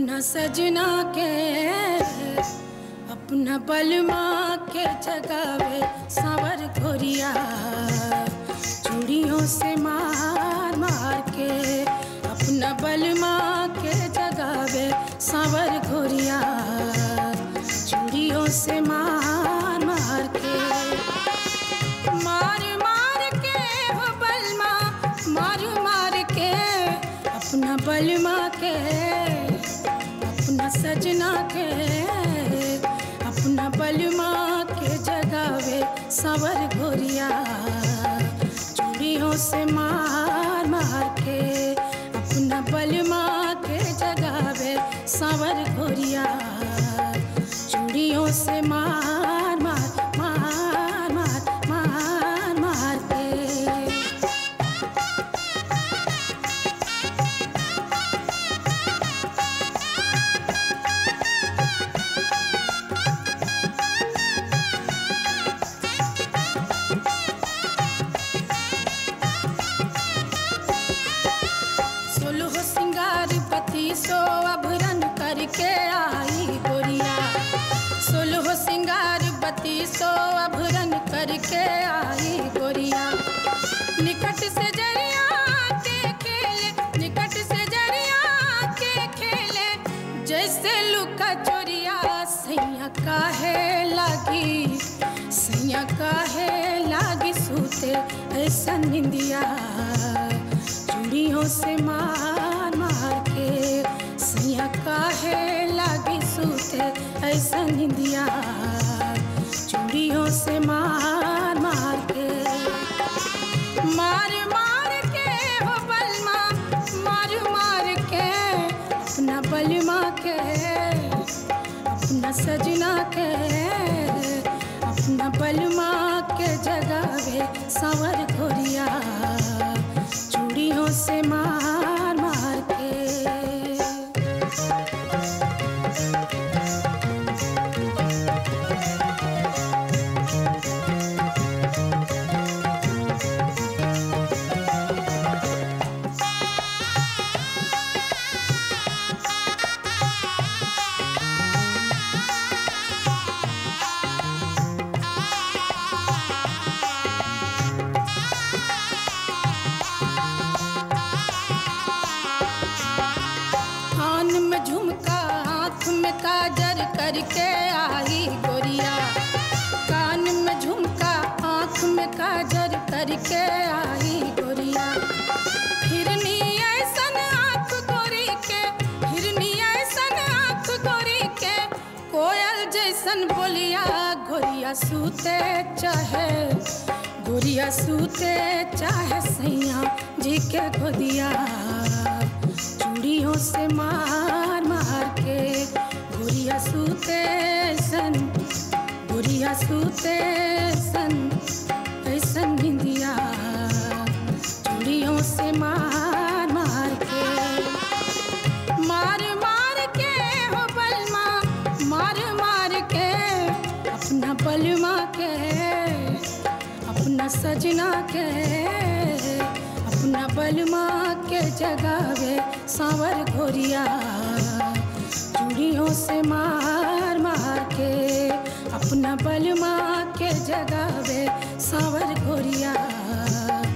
अपना सजना के अपना बलमा के जगावे सावर घोरिया चूड़ियों से मार मार के अपना बलमा के जगावे सावर घोरिया चूड़ियों से मार मार के मार मार के हो बलमा मार मार के अपना बलमा के अपना सजना के अपना बलमा के जगावे सावर घोरिया चूड़ियों से मार मार के अपना बलमा के जगावे सावर घोरिया चूड़ियों से मार मार मार मार मार मार के सोलह सिंगार पति सो अभरन करके आई गोरिया सोलह सिंगार बत्ती सो अभरन करके आई गोरिया निकट से जरिया के खेले निकट से जरिया के खेले जैसे लुका चोरिया सैया काहे लागी सैया काहे लागी सूते ऐसा निंदिया चूड़ियों से मार मार के सैया काहे लागी सूते ऐसा निंदिया चूड़ियों से मार मार के मार मार के हो बलमा मार मार के अपना बलमा के अपना सजना के अपना बलमा के जगावे सावर घोरिया चूड़ियों से मार मार के कान में झुमका आँख में काजर करके आई गोरिया कान में झुमका आँख में काजर करके आई गोरिया हिरनी ऐसन आँख गोरी के हिरनी ऐसन आँख गोरी के कोयल जैसन बोलिया गोरिया सूते चाहे गोरिया सूते चाहे सैया जी के गोदिया चूड़ियों से मार मार के गोरिया सूते सन गोरिया सूते सन ऐसन निंदिया चूड़ियों से मार मार के मार मार के हो बलमा मार मार के अपना बलमा के अपना सजना के अपना बलमा के जगावे सावर घोरिया चूड़ियों से मार मार के अपना बलमा के जगावे सावर घोरिया